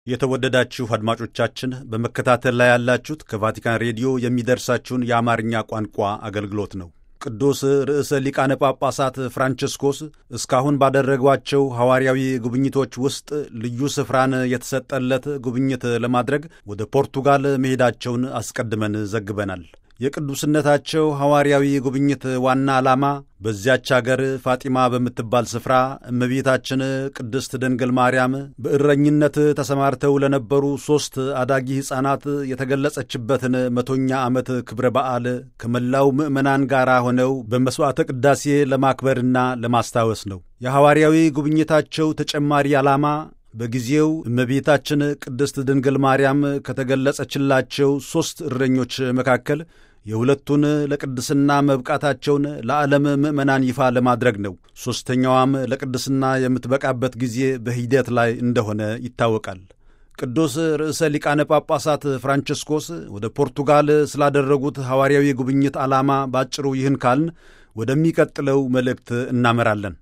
የተወደዳችሁ አድማጮቻችን በመከታተል ላይ ያላችሁት ከቫቲካን ሬዲዮ የሚደርሳችሁን የአማርኛ ቋንቋ አገልግሎት ነው። ቅዱስ ርዕሰ ሊቃነ ጳጳሳት ፍራንቸስኮስ እስካሁን ባደረጓቸው ሐዋርያዊ ጉብኝቶች ውስጥ ልዩ ስፍራን የተሰጠለት ጉብኝት ለማድረግ ወደ ፖርቱጋል መሄዳቸውን አስቀድመን ዘግበናል። የቅዱስነታቸው ሐዋርያዊ ጉብኝት ዋና ዓላማ በዚያች አገር ፋጢማ በምትባል ስፍራ እመቤታችን ቅድስት ድንግል ማርያም በእረኝነት ተሰማርተው ለነበሩ ሦስት አዳጊ ሕፃናት የተገለጸችበትን መቶኛ ዓመት ክብረ በዓል ከመላው ምዕመናን ጋር ሆነው በመሥዋዕተ ቅዳሴ ለማክበርና ለማስታወስ ነው። የሐዋርያዊ ጉብኝታቸው ተጨማሪ ዓላማ በጊዜው እመቤታችን ቅድስት ድንግል ማርያም ከተገለጸችላቸው ሦስት እረኞች መካከል የሁለቱን ለቅድስና መብቃታቸውን ለዓለም ምዕመናን ይፋ ለማድረግ ነው። ሦስተኛዋም ለቅድስና የምትበቃበት ጊዜ በሂደት ላይ እንደሆነ ይታወቃል። ቅዱስ ርዕሰ ሊቃነ ጳጳሳት ፍራንቸስኮስ ወደ ፖርቱጋል ስላደረጉት ሐዋርያዊ ጉብኝት ዓላማ ባጭሩ ይህን ካልን ወደሚቀጥለው መልእክት እናመራለን።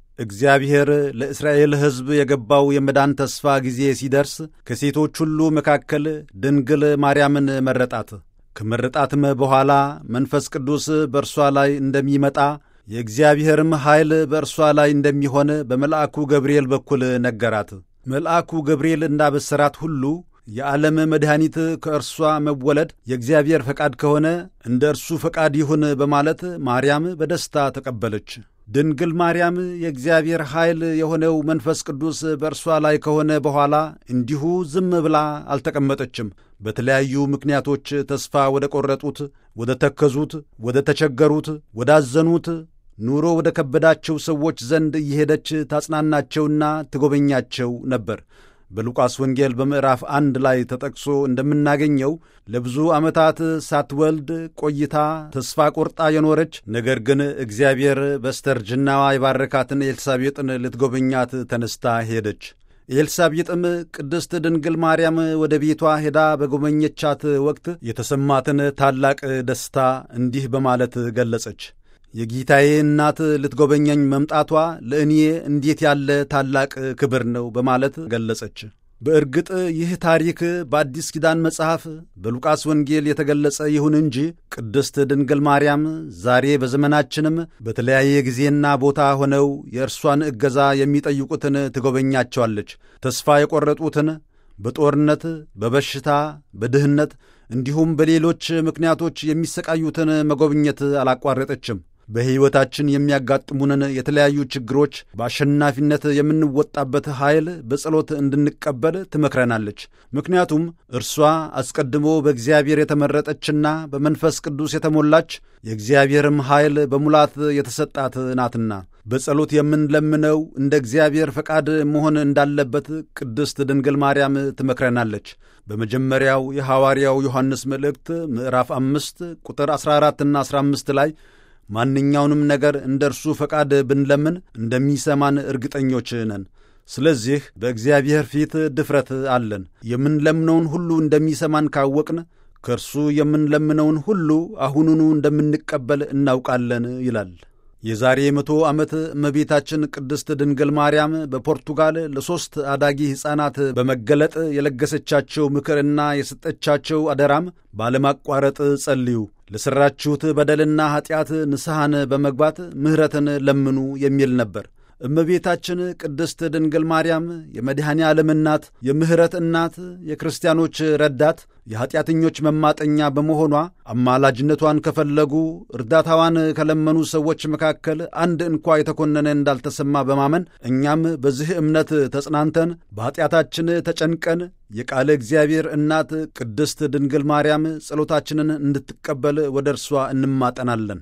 እግዚአብሔር ለእስራኤል ሕዝብ የገባው የመዳን ተስፋ ጊዜ ሲደርስ ከሴቶች ሁሉ መካከል ድንግል ማርያምን መረጣት። ከመረጣትም በኋላ መንፈስ ቅዱስ በእርሷ ላይ እንደሚመጣ የእግዚአብሔርም ኃይል በእርሷ ላይ እንደሚሆን በመልአኩ ገብርኤል በኩል ነገራት። መልአኩ ገብርኤል እንዳበሰራት ሁሉ የዓለም መድኃኒት ከእርሷ መወለድ የእግዚአብሔር ፈቃድ ከሆነ እንደ እርሱ ፈቃድ ይሁን በማለት ማርያም በደስታ ተቀበለች። ድንግል ማርያም የእግዚአብሔር ኃይል የሆነው መንፈስ ቅዱስ በእርሷ ላይ ከሆነ በኋላ እንዲሁ ዝም ብላ አልተቀመጠችም። በተለያዩ ምክንያቶች ተስፋ ወደ ቈረጡት፣ ወደ ተከዙት፣ ወደ ተቸገሩት፣ ወዳዘኑት፣ ኑሮ ወደ ከበዳቸው ሰዎች ዘንድ እየሄደች ታጽናናቸውና ትጎበኛቸው ነበር። በሉቃስ ወንጌል በምዕራፍ አንድ ላይ ተጠቅሶ እንደምናገኘው ለብዙ ዓመታት ሳትወልድ ቆይታ ተስፋ ቆርጣ የኖረች ነገር ግን እግዚአብሔር በስተርጅናዋ የባረካትን ኤልሳቤጥን ልትጎበኛት ተነስታ ሄደች። ኤልሳቤጥም ቅድስት ድንግል ማርያም ወደ ቤቷ ሄዳ በጎበኘቻት ወቅት የተሰማትን ታላቅ ደስታ እንዲህ በማለት ገለጸች። የጌታዬ እናት ልትጎበኘኝ መምጣቷ ለእኔ እንዴት ያለ ታላቅ ክብር ነው በማለት ገለጸች። በእርግጥ ይህ ታሪክ በአዲስ ኪዳን መጽሐፍ በሉቃስ ወንጌል የተገለጸ ይሁን እንጂ ቅድስት ድንግል ማርያም ዛሬ በዘመናችንም በተለያየ ጊዜና ቦታ ሆነው የእርሷን እገዛ የሚጠይቁትን ትጎበኛቸዋለች። ተስፋ የቈረጡትን በጦርነት፣ በበሽታ፣ በድህነት እንዲሁም በሌሎች ምክንያቶች የሚሰቃዩትን መጎብኘት አላቋረጠችም። በሕይወታችን የሚያጋጥሙንን የተለያዩ ችግሮች በአሸናፊነት የምንወጣበት ኃይል በጸሎት እንድንቀበል ትመክረናለች። ምክንያቱም እርሷ አስቀድሞ በእግዚአብሔር የተመረጠችና በመንፈስ ቅዱስ የተሞላች የእግዚአብሔርም ኃይል በሙላት የተሰጣት ናትና በጸሎት የምንለምነው እንደ እግዚአብሔር ፈቃድ መሆን እንዳለበት ቅድስት ድንግል ማርያም ትመክረናለች። በመጀመሪያው የሐዋርያው ዮሐንስ መልእክት ምዕራፍ አምስት ቁጥር 14ና 15 ላይ ማንኛውንም ነገር እንደ እርሱ ፈቃድ ብንለምን እንደሚሰማን እርግጠኞች ነን። ስለዚህ በእግዚአብሔር ፊት ድፍረት አለን። የምንለምነውን ሁሉ እንደሚሰማን ካወቅን ከእርሱ የምንለምነውን ሁሉ አሁኑኑ እንደምንቀበል እናውቃለን ይላል። የዛሬ መቶ ዓመት እመቤታችን ቅድስት ድንግል ማርያም በፖርቱጋል ለሦስት አዳጊ ሕፃናት በመገለጥ የለገሰቻቸው ምክርና የሰጠቻቸው አደራም ባለማቋረጥ ጸልዩ፣ ለሠራችሁት በደልና ኀጢአት ንስሐን በመግባት ምሕረትን ለምኑ የሚል ነበር። እመቤታችን ቅድስት ድንግል ማርያም የመድኃኔ ዓለም እናት፣ የምሕረት እናት፣ የክርስቲያኖች ረዳት፣ የኀጢአተኞች መማጠኛ በመሆኗ አማላጅነቷን ከፈለጉ እርዳታዋን ከለመኑ ሰዎች መካከል አንድ እንኳ የተኮነነ እንዳልተሰማ በማመን እኛም በዚህ እምነት ተጽናንተን በኀጢአታችን ተጨንቀን የቃለ እግዚአብሔር እናት ቅድስት ድንግል ማርያም ጸሎታችንን እንድትቀበል ወደ እርሷ እንማጠናለን።